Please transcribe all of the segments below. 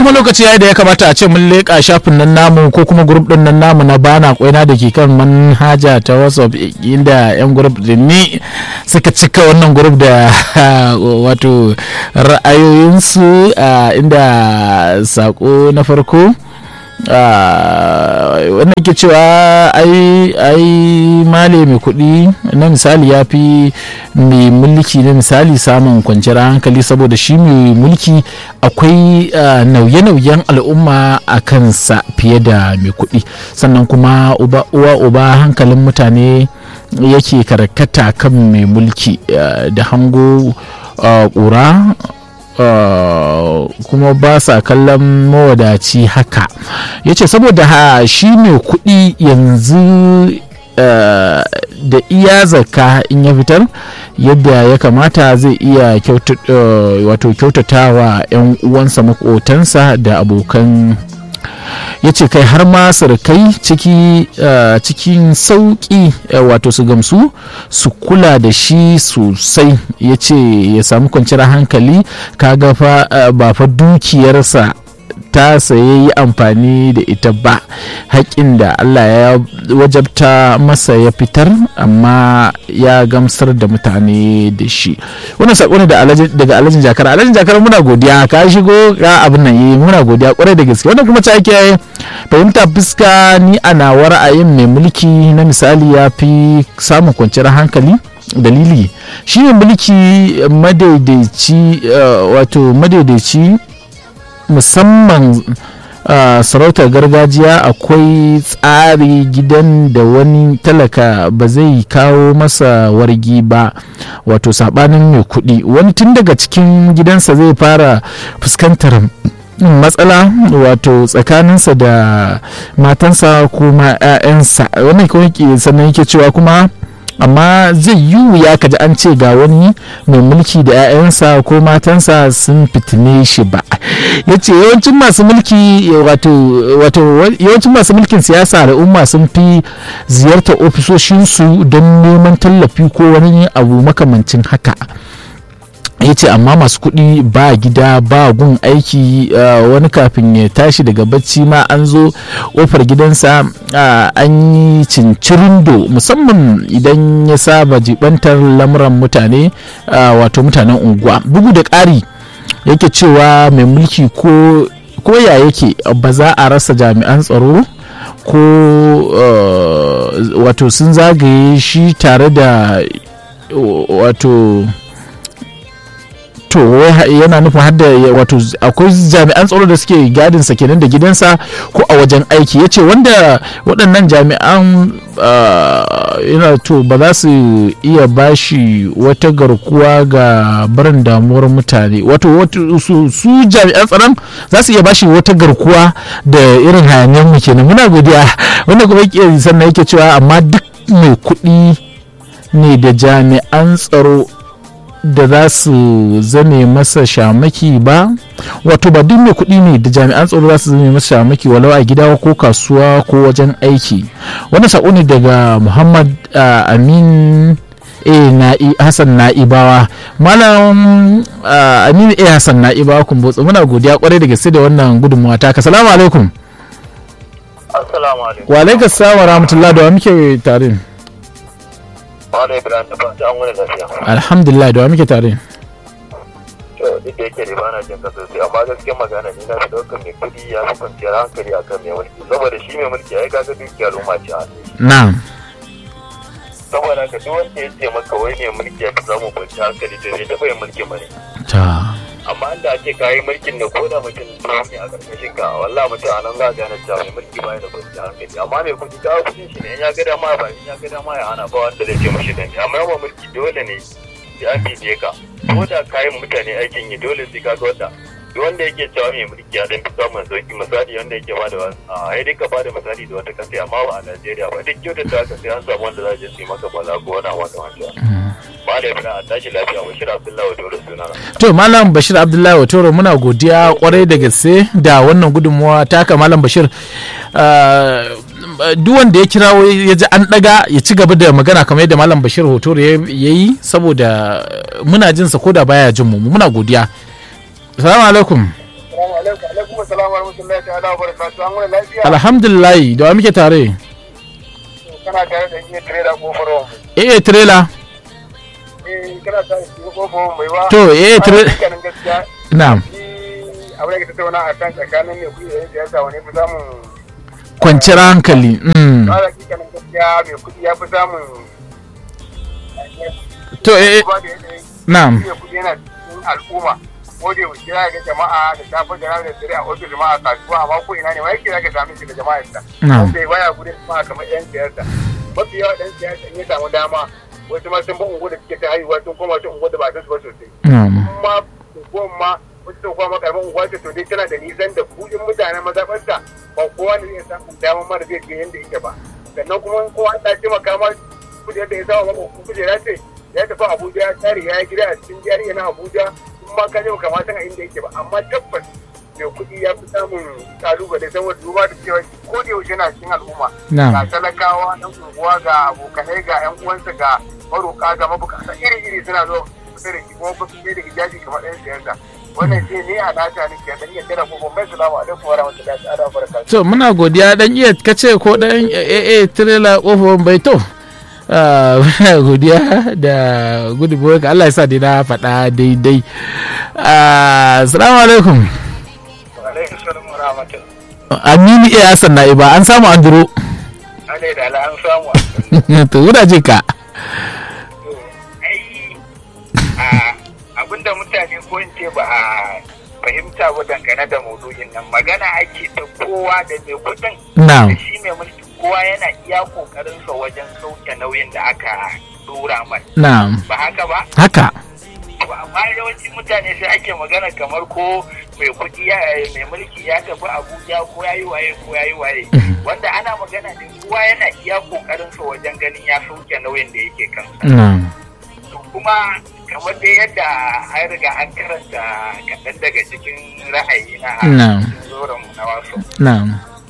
kuma lokaci yayi da ya kamata a ce mun leƙa shafin nan namu ko kuma grup din nan namu na bana kwaina da ke kan manhaja ta whatsapp inda yan grup din ni suka cika wannan grup da wato ra'ayoyinsu inda sako na farko wannan ke cewa ai ai male mai kuɗi na misali ya fi mai mulki na misali samun kwanciyar hankali saboda shi mai mulki akwai nauye-nauyen al'umma a kansa fiye da mai kuɗi sannan kuma uwa uba hankalin mutane yake karkata kan mai mulki da hango ƙura Uh, kuma ba sa kallon mawadaci haka ya ce saboda ha shi mai kuɗi yanzu uh, da iya zaka in ya fitar yadda ya kamata zai iya uh, wato kyautatawa 'yan uwansa makotansa da abokan ya ce kai har ma surukai ciki cikin sauƙi wato su gamsu su kula da shi sosai ya ce ya samu kwanciyar hankali kaga fa ba fa dukiyarsa ta saye yi amfani da ita ba haƙƙin da Allah ya wajabta masa ya fitar amma ya gamsar da mutane da shi wannan saƙo ne daga alajin jakar alajin jakar muna godiya ka shigo ka abin nan yi muna godiya kwarai da gaske wannan kuma ta ake fahimta fuska ni a nawa ra'ayin mai mulki na misali ya fi samun kwanciyar hankali dalili shi ne mulki madaidaici wato madaidaici musamman uh, sarautar gargajiya akwai tsari gidan da wani talaka ba zai kawo masa wargi ba wato sabanin mai kuɗi wani tun daga cikin gidansa zai fara fuskantar matsala wato tsakaninsa da matansa kuma 'ya'yansa wannan kawai sannan yake cewa kuma amma zai yi wuya ka ji an ce ga wani mai mulki da 'ya'yansa ko matansa sun fitine shi ba ya ce yawancin masu mulki wato yawancin masu mulkin siyasa al'umma sun fi ziyartar ofisoshinsu don neman tallafi ko wani abu makamancin haka ya ce amma masu kuɗi ba gida ba gun aiki wani kafin ya tashi daga bacci ma an zo ƙofar gidansa an yi cincirindo musamman idan ya saba jibantar lamuran mutane wato mutanen unguwa bugu da ƙari yake cewa mai mulki ko ya yake ba za a rasa jami'an tsaro ko wato sun zagaye shi tare da wato to yana nufin hadda wato akwai jami'an tsaro da suke gadin sa kenan da gidansa ko a wajen aiki ya ce wanda waɗannan jami'an yana to ba za su iya bashi wata garkuwa ga barin damuwar mutane wato su jami'an tsaron za su iya bashi wata garkuwa da irin hayaniyar mu kenan muna godiya wanda kuma yake sannan yake cewa amma duk mai kuɗi ne da jami'an tsaro da za su zame masa shamaki ba wato ba duk mai kuɗi ne da jami'an tsaro za su zame masa shamaki walau a gida ko kasuwa ko wajen aiki wannan saƙo ne daga muhammad amin a na'i hassan na'ibawa malam aminu a hassan na'ibawa kun botsa muna godiya kwarai da gaske da wannan gudunmawa ta salamu alaikum assalamu alaikum wa alaikum salam wa rahmatullah da wa muke tare Wani Ibrahim da fata an wani lafiya. alhamdulillah da wa muke tare To duk da yake da bana jin ka sosai amma gaskiyar magana ni na fi ɗaukar mai kuɗi ya fi kwanciyar hankali akan mai mulki saboda shi mai mulki ai kaga dukiyar al'umma ce a hannun shi. na'am Saboda haka duk wanda ya ce maka wai mai mulki ya fi samun kwanciyar hankali to bai taɓa yin mulkin ba ne. ta Amma inda ake kayi mulkin da ko da mutum ne a ƙarƙashin ka wallahi mutum a nan za a gane cewa mai mulki ba ya da kwanciyar hankali amma mai kuɗi kawo kuɗin shi ne in ya ga dama ba in ya ga dama ya hana ba wanda zai ce mashi da ne amma yawan mulki dole ne sai an bibiye ka ko da kayan mutane aikin yi dole sai ka ga wanda duk wanda yake cewa mai mulki ya dan fi samun sauki misali wanda yake ba da a ai dai ka bada misali da wata kasa amma ba a Najeriya ba duk kyautata haka sai an samu wanda za je su yi maka bala ko wani wanda wanda ba da yana a tashi lafiya bashir abdullahi wa dole sunana to malam bashir abdullahi watoro muna godiya kwarai da gaske da wannan gudunmuwa taka malam bashir duk wanda ya kirawo ya ji an daga ya ci gaba da magana kamar yadda malam bashir hotoro ya yi saboda muna jinsa ko da baya jin mu muna godiya salamu alaikum alaikum assalamu warahmatullahi ta'ala wa barakatuh an wani lafiya alhamdulillah da wa muke tare kana tare da iya tare da kofar wa eh trailer eh kana tare da kofar wa mai ba To, eh, tre- kanin gaskiya na'am shi abin da ke tattauna a kan tsakanin ne kuɗi da yan siyasa wani fi samun kwanciyar hankali mm. ba da kikanin gaskiya mai kuɗi ya fi samun to eh eh, ba da yanayin na'am iya kuɗi yana cikin al'umma ko da yaushe ya ga jama'a da safe da rana da dare a ofis jama'a kasuwa amma ko ina ne wa yake zaka same shi da jama'a sa Na'am. wanda baya gudun jama'a kamar yan siyasa mafi yawa dan siyasa in ya samu dama wasu ma sun ba ungu da suke ta haihuwa sun koma ta ungu da ba su ba sosai na'am kuma unguwan ma wasu sun koma karamin unguwa ce to dai tana da nisan da kudin mutanen mazaɓarta ba kowa ne zai samu dama mara zai je yadda yake ba sannan kuma in kowa ta taimaka ma kudi yadda ya samu maka kujera ce ya tafi abuja ya tare ya yi gida a cikin jari na abuja in ma ka je ba kamata a inda yake ba amma tabbas mai kuɗi ya fi samun kalubale saboda duba da cewa ko da yaushe na cikin al'umma Na'am. ga talakawa ɗan unguwa ga abokanai ga 'yan uwansa ga maroƙa ga mabukata iri-iri suna zo kusa da shi kuma ba su da hijabi kamar ɗan siyasa wannan shi ne a nata ne ke dan yadda da kuma mai salamu alaikum wa rahmatullahi ta'ala wa barakatuh to muna godiya dan iya kace ko dan eh eh trailer kofar bai to Ah, muna godiya da gudunmuwar ka Allah ya sa dai na faɗa daidai Ah, assalamu alaikum wa alaikum salam wa rahmatullahi aminu iya hassan na'iba an samu an duro ale da ala an samu to wuda je ka ai a abinda mutane ko in ce ba a fahimta ba dangane da maudu'in nan magana ake ta kowa da mai kudin na'am da shi mai mulki kowa yana iya kokarin sa wajen sauke nauyin da aka dora mai na'am ba haka ba haka to amma yawanci mutane sai ake magana kamar ko mai kuɗi ya mai mulki ya tafi abuja ko ya yi waye ko ya yi waye wanda ana magana ne kowa yana iya kokarin sa wajen ganin ya sauke nauyin da yake kansa na'am to kuma kamar dai yadda an riga an karanta kaɗan daga cikin ra'ayi na Na'am. cikin zoron mu na wasu na'am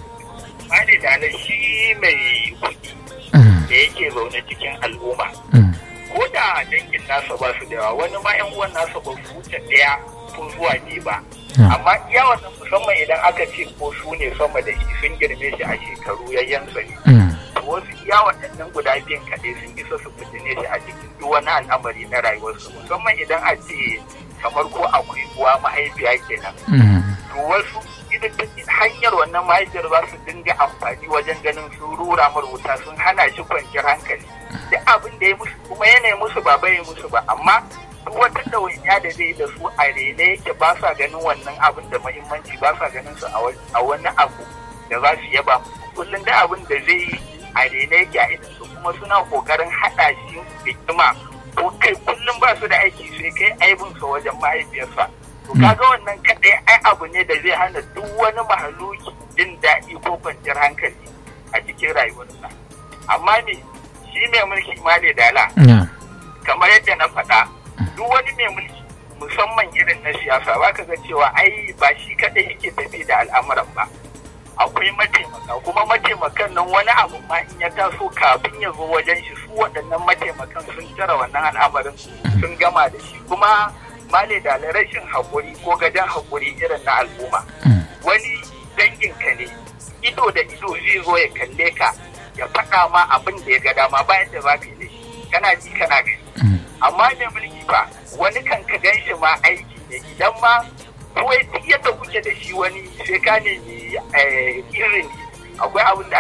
bani da na shi mai kuɗi Mm, da yake zaune cikin al'umma mm, ko da dangin nasa ba su da yawa wani ma yan uwan nasa ba su wuce ɗaya ko zuwa biyu ba na'am. amma iya wannan musamman idan aka ce ko su ne sama da shi sun girme shi a shekaru yayyansa ne Mm, to wasu iya waɗannan guda biyan kaɗai sun isa su fitine shi a cikin duk wani al'amari na rayuwarsu musamman idan a ce kamar ko akwai uwa mahaifiya kenan mm, to wasu idan ta hanyar wannan mahaifiyar za su dinga amfani wajen ganin sun rura mar wuta sun hana shi kwanciyar hankali duk abin da ya musu kuma yana musu ba bai musu ba amma duk wata ɗawainiya da zai da su a rene yake ba sa ganin wannan abin da muhimmanci ba sa ganin su a wa- a wani abu da za su yaba kullum da abin da zai yi a rene yake a idan su kuma suna kokarin haɗa shi da kima ko kai kullum ba su da aiki sai kai aibinsa wajen mahaifiyarsa to kaga wannan kaɗai ai abu ne da zai hana duk wani mahaluki jin daɗi ko kwanciyar hankali a cikin rayuwarsa amma me shi mai mulki ma ne dala na'am. kamar yadda na faɗa duk wani mai mulki musamman irin na siyasa ba ka ga cewa ai ba shi kaɗai yake tafi da al'amuran ba akwai mataimaka kuma mataimakan nan wani abu ma in ya taso kafin ya zo wajen shi su waɗannan mataimakan sun tara wannan al'amarin sun gama da shi kuma male da rashin haƙuri ko gajen haƙuri irin na al'umma Mm, wani danginka ne ido da ido zai zo ya kalle ka ya faɗa ma abin da ya ga dama bayan da za ka yi da shi kana ji kana gani mm, amma da mulki ba wani kan ka gan shi ma aiki ne idan ma ko duk yadda kuke da shi wani sai ka nemi eh, irin akwai abin da